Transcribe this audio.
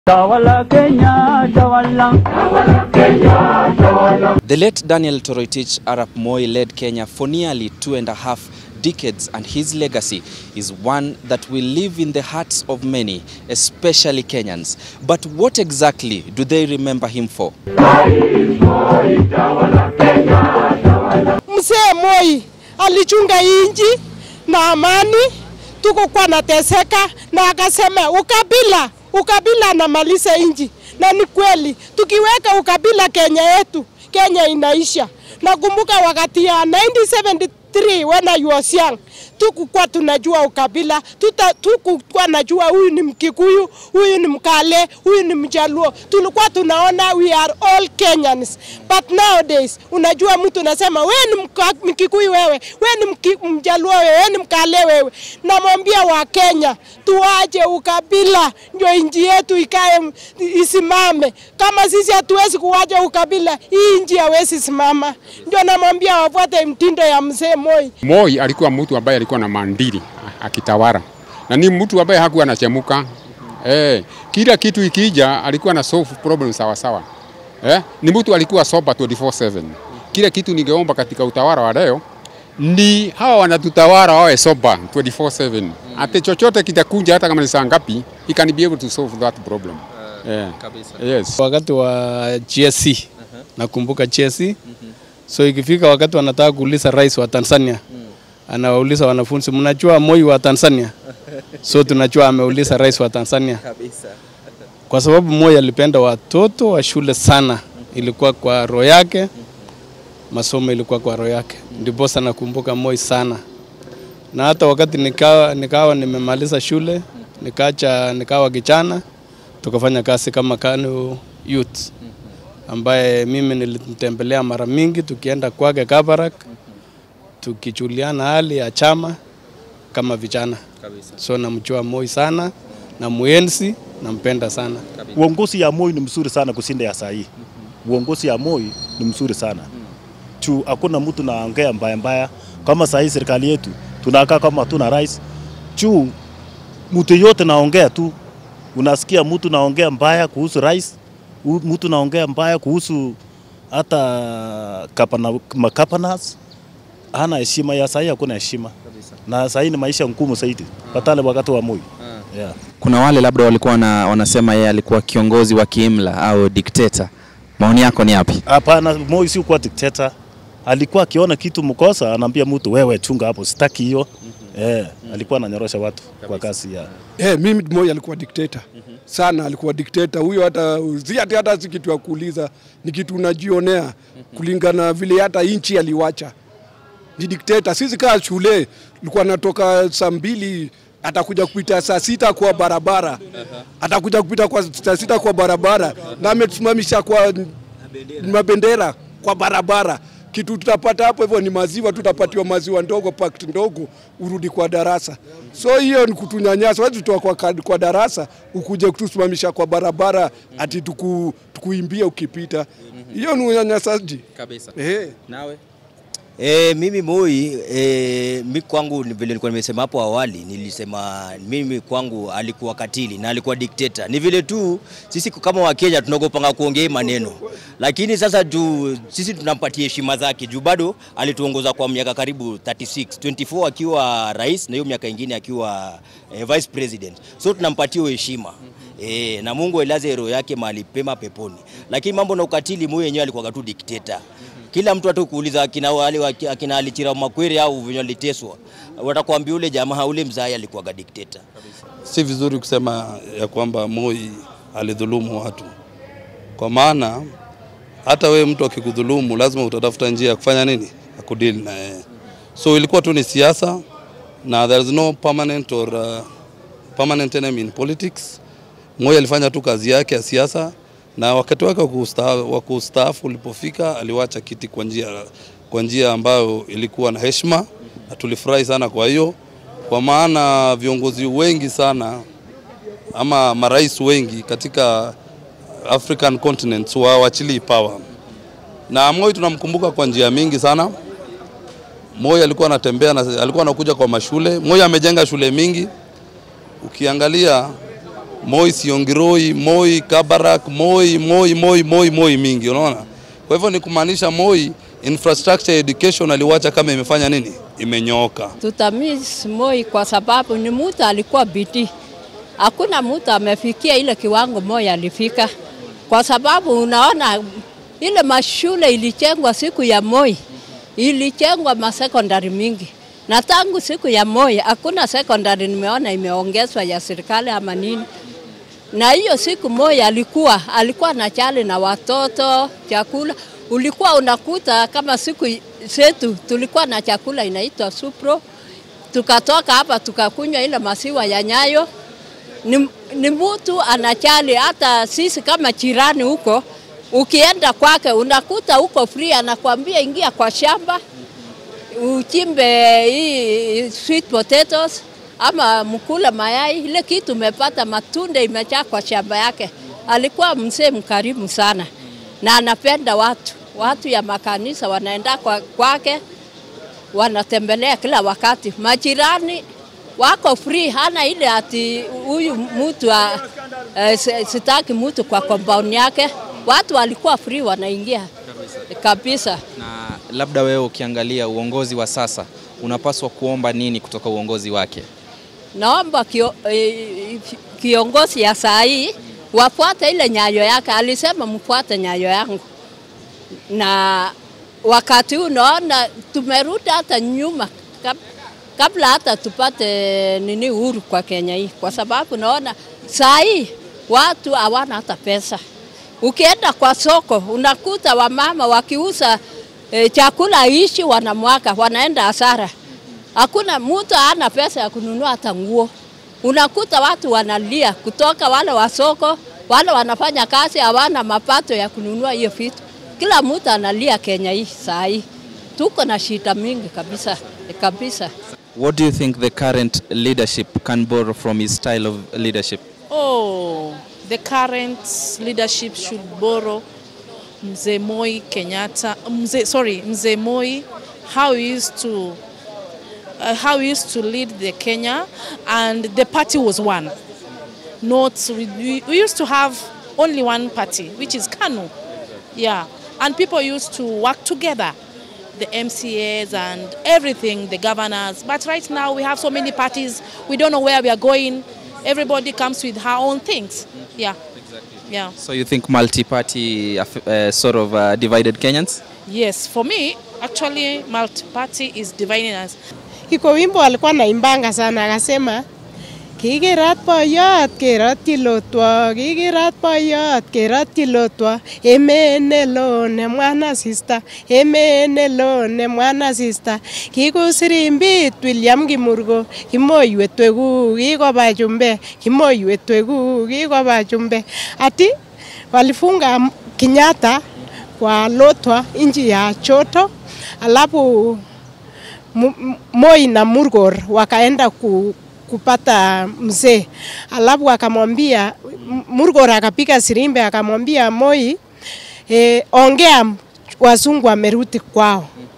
Tawala Kenya, tawala. The late Daniel Toroitich Arap Moi led Kenya for nearly two and a half decades and his legacy is one that will live in the hearts of many, especially Kenyans. But what exactly do they remember him for? Mzee Moi alichunga inji na amani, tukokuwa nateseka, na akasema ukabila, ukabila anamaliza inji, na ni kweli, tukiweka ukabila Kenya yetu, Kenya inaisha. Nakumbuka wakati ya 1973 when I was young, tukukuwa tunajua ukabila, tuta, tukukuwa najua huyu ni Mkikuyu, huyu ni Mkale, huyu ni Mjaluo. Tulikuwa tunaona we are all Kenyans. But nowadays unajua mtu unasema wewe ni Mka- Mkikuyu wewe, wewe ni Mki- Mjaluo wewe, wewe ni Mkale wewe. Namwambia wa Kenya tuache ukabila ndio nchi yetu ikae m- isimame. Kama sisi hatuwezi kuwacha ukabila, hii nchi hawezi simama. Ndio namwambia wafuate mtindo ya mzee Moi. Moi alikuwa mtu ambaye alikuwa na maadili akitawala, na ni mtu ambaye hakuwa anachemuka. Eh, kila kitu ikija alikuwa na solve problem sawa sawa. Eh, ni mtu alikuwa sober 24/7. Kila kitu ningeomba katika utawala wa leo ni hawa wanatutawala wawe sober 24/7. Ate chochote kitakuja hata kama ni saa ngapi, he can be able to solve that problem. Eh, yes. wakati wa GSC nakumbuka GSC so ikifika wakati wanataka kuuliza rais wa Tanzania anawauliza wanafunzi mnajua Moi wa Tanzania so tunajua ameuliza rais wa Tanzania kwa sababu Moi alipenda watoto wa shule sana ilikuwa kwa roho yake masomo ilikuwa kwa roho yake ndiposa nakumbuka Moi sana na hata wakati nikawa, nikawa nimemaliza shule nikacha nikawa kijana tukafanya kazi kama KANU Youth ambaye mimi nilimtembelea mara mingi, tukienda kwake Kabarak tukijuliana hali ya chama kama vijana. So namjua Moi sana na muenzi nampenda sana. Uongozi ya Moi ni mzuri sana kushinda ya saa hii. Uongozi ya Moi ni mzuri sana juu hakuna mtu naongea mbaya mbaya. Kama saa hii serikali yetu tunakaa kama tuna rais juu mtu yote naongea tu, unasikia mtu naongea mbaya kuhusu rais, u- mtu naongea mbaya kuhusu hata kapana, makapanas hana heshima. Ya saa hii hakuna heshima, na saa hii ni maisha ngumu zaidi patale wakati wa Moi yeah. Kuna wale labda walikuwa wana, wanasema yeye alikuwa kiongozi wa kiimla au dikteta. Maoni yako ni yapi? Hapana, Moi si kuwa dikteta. Alikuwa akiona kitu mkosa, anaambia mtu wewe, chunga hapo, sitaki hiyo. Eh, alikuwa ananyorosha watu kwa kasi ya Eh, mimi Moi alikuwa dikteta sana, alikuwa dikteta huyo. Hata si hata hata si kitu ya kuuliza, ni kitu unajionea kulingana na vile hata inchi aliwacha. Ni dikteta. Sisi kaa shule tulikuwa natoka saa mbili atakuja kupita saa sita kwa barabara, atakuja kupita kwa saa sita kwa barabara, na ametusimamisha kwa mabendera kwa barabara. Kitu tutapata hapo hivyo ni maziwa, tutapatiwa maziwa ndogo, pakiti ndogo, urudi kwa darasa. So hiyo ni kutunyanyasa. Wezi tutoa kwa, ka- kwa darasa ukuje kutusimamisha kwa barabara ati tuku, tukuimbia ukipita. Hiyo ni unyanyasaji. Kabisa. Eh. Nawe? E, mimi Moi e, mi kwangu ni vile nilikuwa nimesema hapo awali, nilisema mimi kwangu alikuwa katili na alikuwa dikteta. Ni vile tu sisi kama Wakenya tunaogopanga kuongea hii maneno, lakini sasa tu, sisi tunampatia heshima zake juu bado alituongoza kwa miaka karibu 36 24 akiwa rais na hiyo miaka ingine akiwa e, vice president, so tunampatia hiyo heshima e, na Mungu ailaze roho yake mahali pema peponi. Lakini mambo na ukatili, Moi yenyewe alikuwa tu dikteta kila mtu hata kuuliza akina wale akina Alichira Makwere au venye waliteswa, watakwambia ule jamaa ule mzai alikuwa dikteta. si vizuri kusema ya kwamba Moi alidhulumu watu, kwa maana hata wewe mtu akikudhulumu lazima utatafuta njia ya kufanya nini, ya kudili na yeye. So ilikuwa tu ni siasa na there is no permanent or uh, permanent enemy in politics. Moi alifanya tu kazi yake ya siasa na wakati wake wa kusta- wa kustaafu ulipofika aliwacha kiti kwa njia kwa njia ambayo ilikuwa na heshima na tulifurahi sana kwa hiyo, kwa maana viongozi wengi sana ama marais wengi katika African continent hawachilii power, na Moi tunamkumbuka kwa njia mingi sana. Moi alikuwa anatembea na alikuwa anakuja kwa mashule. Moi amejenga shule mingi, ukiangalia Moi Siongiroi, Moi Kabarak, Moi Moi Moi Moi Moi mingi, unaona. Kwa hivyo ni kumaanisha Moi infrastructure education aliwacha kama imefanya nini, imenyooka. Tutamiss Moi kwa sababu ni mtu alikuwa bidii. Hakuna mtu amefikia ile kiwango Moi alifika, kwa sababu unaona ile mashule ilijengwa siku ya Moi, ilijengwa masekondari mingi, na tangu siku ya Moi hakuna sekondari nimeona imeongezwa ya serikali ama nini. Na hiyo siku Moi alikuwa alikuwa na chali na watoto chakula, ulikuwa unakuta kama siku zetu tulikuwa na chakula inaitwa supro, tukatoka hapa tukakunywa ile maziwa ya Nyayo. Ni, ni mtu anachali, hata sisi kama jirani huko, ukienda kwake unakuta huko free, anakwambia ingia kwa shamba uchimbe hii sweet potatoes ama mkula mayai, ile kitu umepata, matunda imejaa kwa shamba yake. Alikuwa mzee mkarimu sana na anapenda watu. Watu ya makanisa wanaenda kwa, kwake wanatembelea kila wakati. Majirani wako free, hana ile ati huyu mtu uh, sitaki mtu kwa compound yake. Watu walikuwa free, wanaingia kabisa. Na labda wewe ukiangalia uongozi wa sasa unapaswa kuomba nini kutoka uongozi wake? Naomba kio, eh, kiongozi ya saa hii wafuate ile nyayo yake. Alisema mfuate nyayo yangu, na wakati huu naona tumerudi hata nyuma kab, kabla hata tupate nini uhuru kwa Kenya hii, kwa sababu naona saa hii watu hawana hata pesa. Ukienda kwa soko unakuta wamama wakiuza e, chakula ishi wanamwaka, wanaenda hasara. Hakuna mtu hana pesa ya kununua hata nguo. Unakuta watu wanalia kutoka wale wa soko, wale wanafanya kazi hawana mapato ya kununua hiyo vitu. Kila mtu analia Kenya hii saa hii, tuko na shida mingi kabisa kabisa. What do you think the current leadership can borrow from his style of leadership? Oh, the current leadership should borrow Mzee Moi Kenyatta, Mzee, sorry, Mzee Moi, how he used to uh, how he used to lead the Kenya, and the party was one. Not we, we used to have only one party, which is KANU. Yeah, and people used to work together, the MCAs and everything, the governors. But right now we have so many parties. We don't know where we are going. Everybody comes with her own things. Yeah. Yeah. So you think multi-party uh, sort of uh, divided Kenyans? Yes, for me, actually, multi-party is dividing us. Iko wimbo alikuwa naimbanga sana akasema Kikirat boyot kerotyi lotwa, kikirat boyot kerotyi lotwa, emet neloo nemwan asista, emet neloo nemwan asista. Kikusirimbit William Kimurgo, kimoiwet wekuu, kikoba chumbe, kimoiwet wekuu, kikoba chumbe. Ati walifunga Kenyatta kwa Lotwa nchi ya Choto, alafu Moi na Murgor wakaenda ku kupata mzee, alafu akamwambia Murgor akapiga sirimbe akamwambia Moi e, ongea wazungu wamerudi kwao.